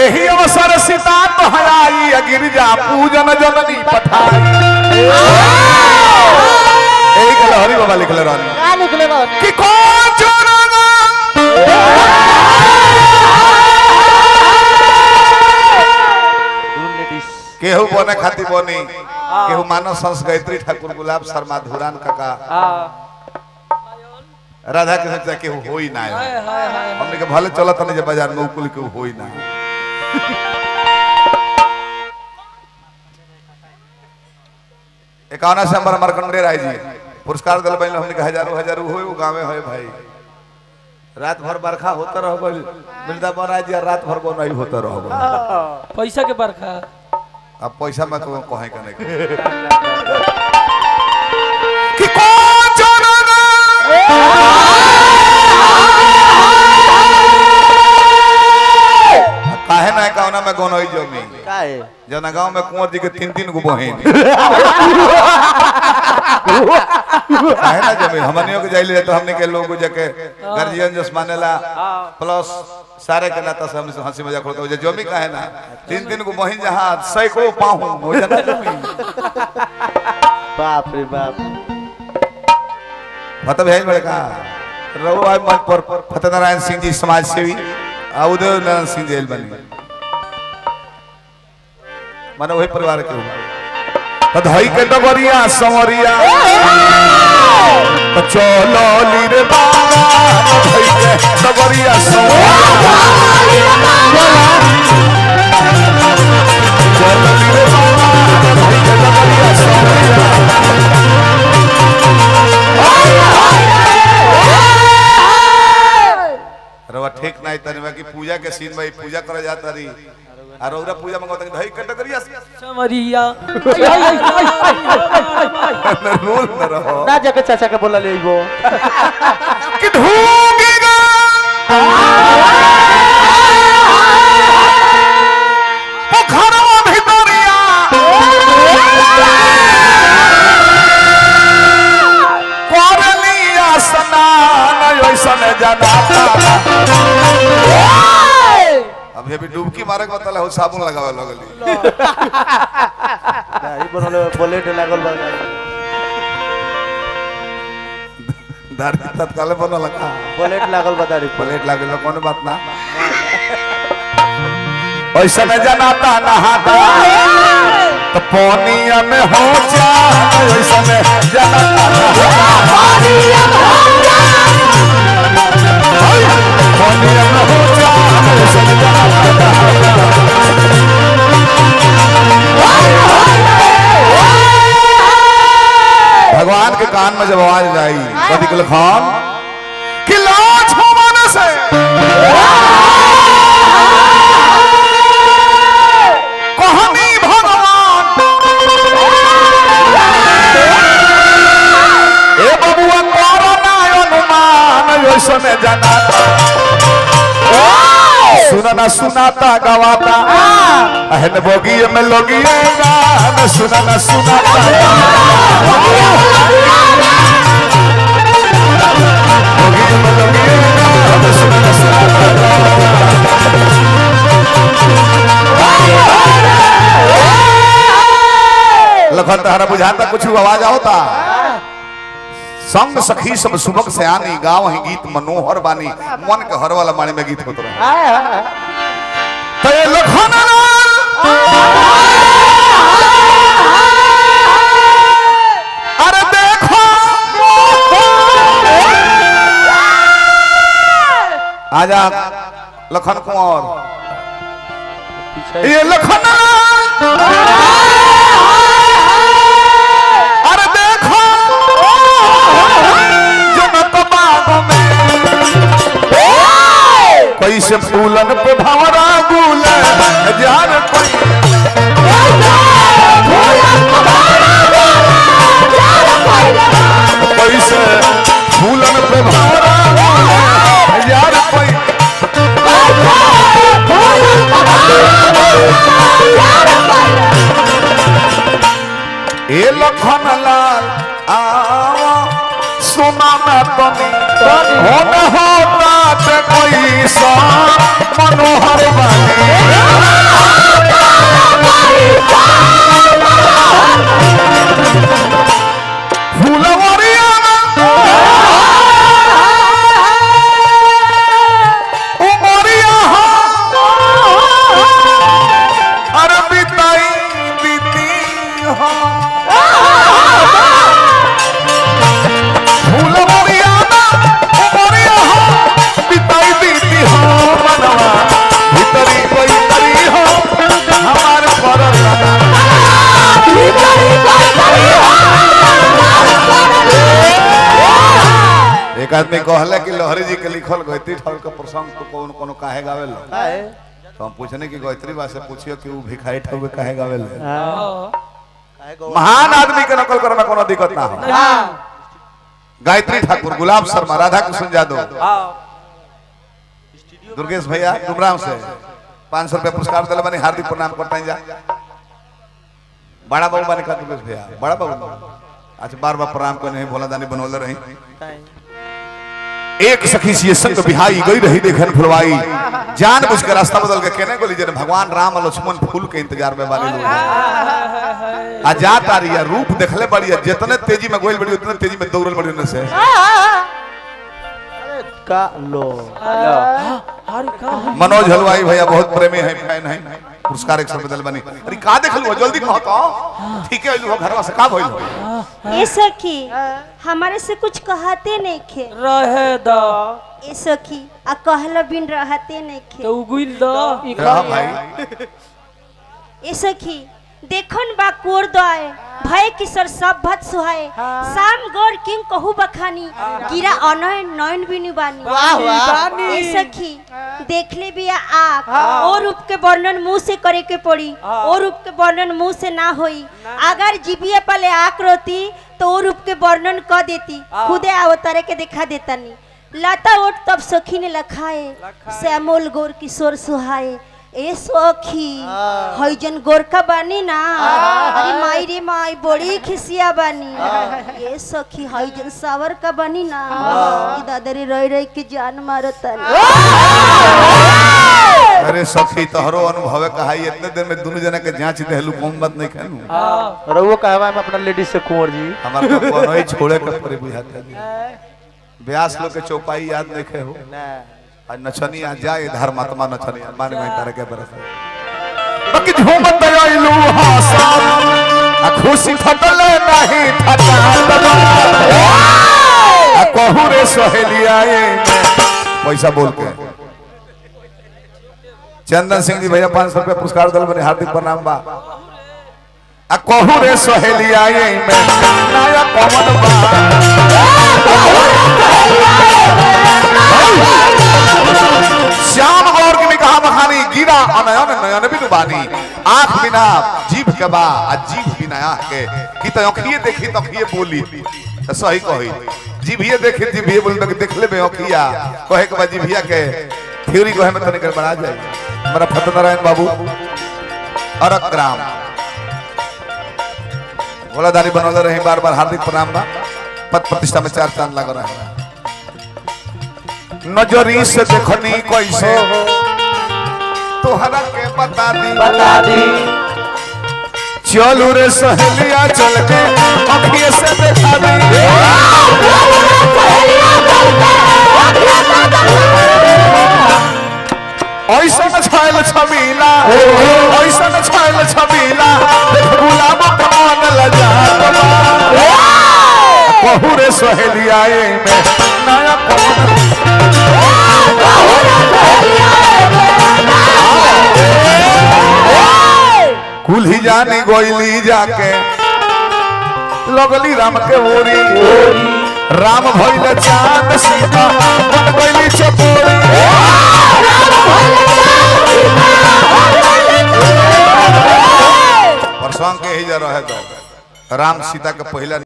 एही अवसर सीता तो हयाई गिरजा पूजन जननी पठाई एही के लहरी बाबा लिखले रहनी का निकले रहनी कि कौन चोरना केहू बने खाती बनी केहू मानव संस गायत्री ठाकुर गुलाब शर्मा धुरान काका राधा कृष्ण चाहे केहू होई ना हमने के भले चलत नहीं जे बाजार में उकुल केहू होई ना एकावना से हमारा मरकंडे राय जी पुरस्कार दिल बन हमने के हजारों हजारों होए वो गाँव में होए भाई रात भर बरखा होता रह गइल वृंदावन राय जी रात भर को नहीं होता रह गइल पैसा के बरखा अब पैसा मैं तो कहे का नहीं कि कौन चोरना काहे ना कौना में गोनोई जमी का है जना गांव में कुंवर जी के तीन तीन गो बहिन काहे ना जमी हमनियों के जाइले तो हमने के लोग जाके गार्जियन जस मानेला प्लस सारे के नाता से हमसे हंसी मजाक होता है जमी काहे ना तीन तीन गो बहिन जहां सैकड़ों पाहू हो जना जमी बाप रे बाप मतलब है बड़े का रघु भाई मंच पर फतेनारायण सिंह जी समाज सेवी आ उदय नारायण सिंह जेल बनी माने वही परिवार के हुआ तो धई के डबरिया संवरिया तो चलो ली रे बाबा धई के डबरिया संवरिया चलो ली रे बाबा धई के डबरिया संवरिया रवा ठीक नहीं तनी बाकी पूजा के सीन में पूजा करे जाता रही और औरा पूजा मंगवा तनी भाई कटकरिया समरिया रोल न रहो ना जाके चाचा के बोला ले वो कि ढूंढेगा पोखरवा भितरिया करलिया स्नान ऐसन जनाता अब अभी डुबकी मारे के मतलब हो साबुन लगावे लगली ई बनले बुलेट लागल बा दाढ़ी तत्काल बनल का बुलेट लागल बा दाढ़ी पर प्लेट लागल कौन बात ना ऐसा न जनाता नहाता तो पानिया में हो जा ऐसा न जनाता नहाता पानिया में हो जा ऐसा न जनाता नहाता भगवान के कान में जब आवाज जाई कभी कल खान कि लाज हो मन से कहनी भगवान ए बबुआ कोरोना अनुमान ऐसन जनाता सुनना सुनाता गवाता अहन बोगिए में लोगिए गान सुनना सुनाता बोगिए में लोगिए गान सुनना सुनाता लखन तहरा बुझाता कुछ आवाज आवता संग सखी सब सुबक से आनी गाँव ही गीत मनोहर बानी मन के हर वाला माने में गीत होत रहे तो ये लखन अरे देखो आजा लखन कुंवर ये लखन अरे देखो जनत बाग में कैसे फूलन पे भंवरा गुल जार कोई कैसे फूलन पे भंवरा गुल जार कोई ए लखन लाल आवा सुना ना तनी होना होता ते कोई सा मनोहर बानी एक आदमी कहले कि लोहरी जी के लिखल गायत्री ठाकुर के प्रसंग तो कौन कोनो काहे गावे लो काहे तो हम पूछने की गायत्री बा से पूछियो कि ऊ भिखारी ठाकुर के काहे गावे लो हाँ। काहे गौ- महान आदमी के नकल करे में कोनो दिक्कत ना हो गायत्री ठाकुर गुलाब शर्मा राधा कृष्ण यादव दुर्गेश भैया डुमराव से पाँच सौ रुपया पुरस्कार दिले बनी हार्दिक प्रणाम करता जा बड़ा बाबू बने का दुर्गेश भैया बड़ा बाबू अच्छा बार बार प्रणाम करने हैं भोला दानी बनौले रही काहे? एक सखी सी संग बिहाई गई रही देखन फुलवाई जान बुझ के रास्ता बदल के कहने को लीजिए भगवान राम और लक्ष्मण फूल के इंतजार में वाले लोग हैं। आ जात आ रही है रूप देखले बड़ी है जितने तेजी में गोइल बड़ी उतने तेजी में दौड़ल बड़ी उनसे अरे का लो मनोज हलवाई भैया बहुत प्रेमी है फैन है पुरस्कार एक सौ बदल बनी अरे का देख लो जल्दी कहो तो ठीक है लो घरवा से का भइल हो ए सखी हमारे से कुछ कहते नहीं खे रहे द ए सखी आ कहला बिन रहते नहीं खे तो उगुल द क्या भाई ए सखी देखन बा कोर दए भय किशोर सब भत सुहाए शाम गौर किंग कहू बखानी गिरा अनय नयन बिनु बानी वाह वाह ए सखी देख ले बिया आँख और रूप के वर्णन मुंह से करे के पड़ी और रूप के वर्णन मुंह से ना होई अगर जीबिया पले आँख रोती तो और रूप के वर्णन क देती खुदे अवतारे के दिखा देता नी लता ओट तब सखी ने लखाए श्यामोल गोर किशोर सुहाए ए सखी हई जन गोरखा बानी ना अरे माई रे माई बड़ी खिसिया बानी ए सखी हई जन सावर का बानी ना ई दादरी रह रह के जान मारता अरे सखी तोहरो अनुभव कहा इतने दिन में दोनों जना के जांच देहलू कौन बात नहीं कहलू रहुओ कहवा में अपना लेडीज से कुंवर जी हमार तो कोनो ही छोड़े के परे बुझाता नहीं ब्यास लोग के चौपाई याद नहीं खे हो ना आज नचनी आ जाए धर्मात्मा नचनी मान में तारे के बरस बाकी झूमत आइलू हासा आ खुशी फटले नहीं फटा आ कहू रे सहेलिया पैसा बोल के चंदन सिंह जी भैया पाँच सौ रुपया पुरस्कार दल बने हार्दिक प्रणाम बा आ कहू रे सहेलिया में नया पवन बा श्याम गौर की भी कहा बखानी गिरा अनयन नयन बिनु बानी आंख बिना जीभ के बा आ जीभ बिना आंख के की तो अखिए देखी तो अखिए बोली तो सही कही जीभिए देखी जीभिए बोली तो देख ले अखिया कहे के बाद जीभिया के थ्योरी कहे में तनिक बढ़ा जाए हमारा फतनारायण बाबू अरक ग्राम भोलादारी बनौले रहे बार बार हार्दिक प्रणाम बा पद प्रतिष्ठा में चार चांद लग रहा है नजरी से देखनी कैसे तोहरा के बता दी बता दी चलू रे सहेलिया चल के अखिए से देखा दी ऐसा न छायल छबीला ऐसा न छायल छबीला देख गुलाब कमान लजा कहू रे सहेलिया में नया कौन कुल्ही जानी गोइली जाके लगली राम के ओरी राम भइल चांद सीता बन गइली चपोरी परसों के ही जा रहे तो राम सीता के पहला